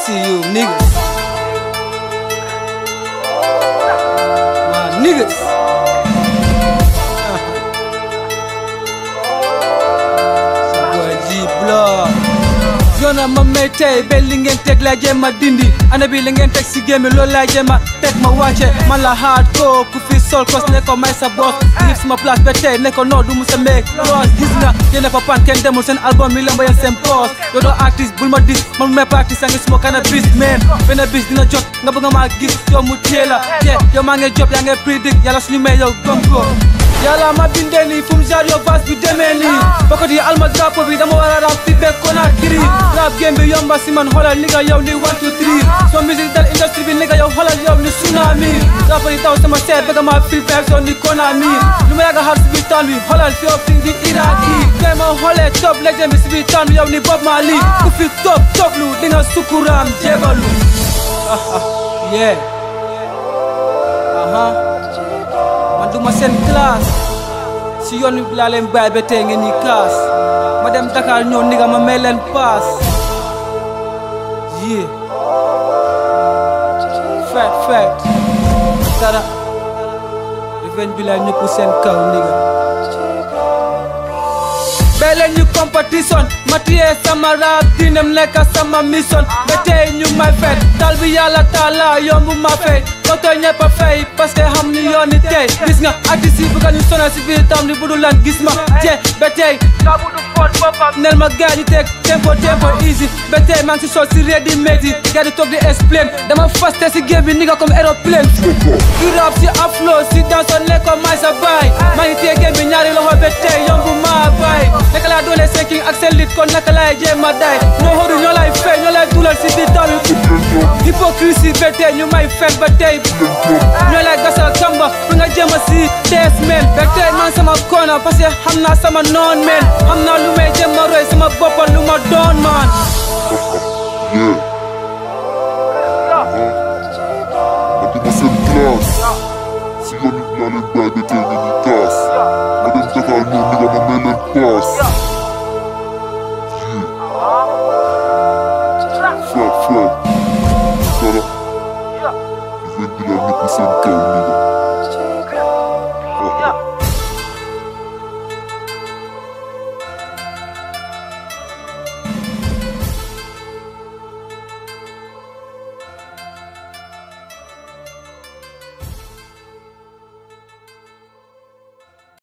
see you niggas. My niggas. Sa boy G Block. yoona ma may tey ba li ngeen teg laa jéem a dindi ana bi li ngeen teg si gémmi loolu laa jéem a teg ma wàcce man la hard ko ku fi sol kos ne ko may sa boss nit sama place ba tey ne ko noo du mu sa meeg loos gis nga yéen fa pan kenn demul seen album mi lemba yeen seen poos yow doo artiste bul ma dis man may practice a ngi suma kana bis man benn bis dina jot nga bëgg maa gis yow mu téye la te yow maa ngi job yaa ngi predict yàlla suñu may yow gëm ko yàlla ma bindee nii fu mu jaar yow vas bi demee nii bokkati yi alma drapeau bi dama war a rap fi bekk Conakry rap game bi yomba si man xoolal ni nga yow ni one two three so musique dal industrie bi ni nga yow xoolal yow ni tsunami rapport yi taw sama seet bëgg ma fil fek so ni Konami lu ma yàgg a xaar si biir town bi xoolal fi yow fi di Irak yi tey ma xoolee top legend bi si biir town bi yow ni Bob Marley ku fi top top lu di nga sukuraam jébalu yeah aha man duma seen classe si yoon wi laa leen bàyyi ba tey ngeen ñi kaas ma dem Dakar ñëw ni nga ma may leen paas yee fet fet dara revenge bi laa ñëpp seen kaw ni nga bee leen ñu competition ma tiyee sama rap dinem nekk sama mission ba tey ñu may fet tal bi yàlla taala yombu ma fay koto ñëpp a fay parce que xam ni yoon ni tey gis nga artiste yi bëgg ñu sonal si biir tam ni bu dul lan gis ma je ba tey nga bu du foot boppam nel ma gaa ñu teg tempo tempo easy ba tey maa ngi si sol si ready made yi gaa di toog di explain dama faste si game bi ni nga comme aéroplane i rap si aflo si danso ne ko may sa baay maa ngi téye game bi ñaari loxo ba tey yombu ma baay naka laa doole seen king ak seen lit kon naka laay jéem a day ñoo xodu ñoo lay fay ñoo lay dulal si biir tam hypocrisie ba tey ñu may fen ba tey ñoo lay gasal kamba pour nga jéem a si tees men ba tey man sama koona parce que xam naa sama noon men xam naa lu may jéem a roy sama boppa lu ma doon man Yeah. ma duma seen classe si yoon wi laa leen bàyyi ba tey ngeen ñi kaas ma dem Dakar ñëw ni nga ma may leen paas fet fet dara revenge bi laa ñëpp seen kaw ni nga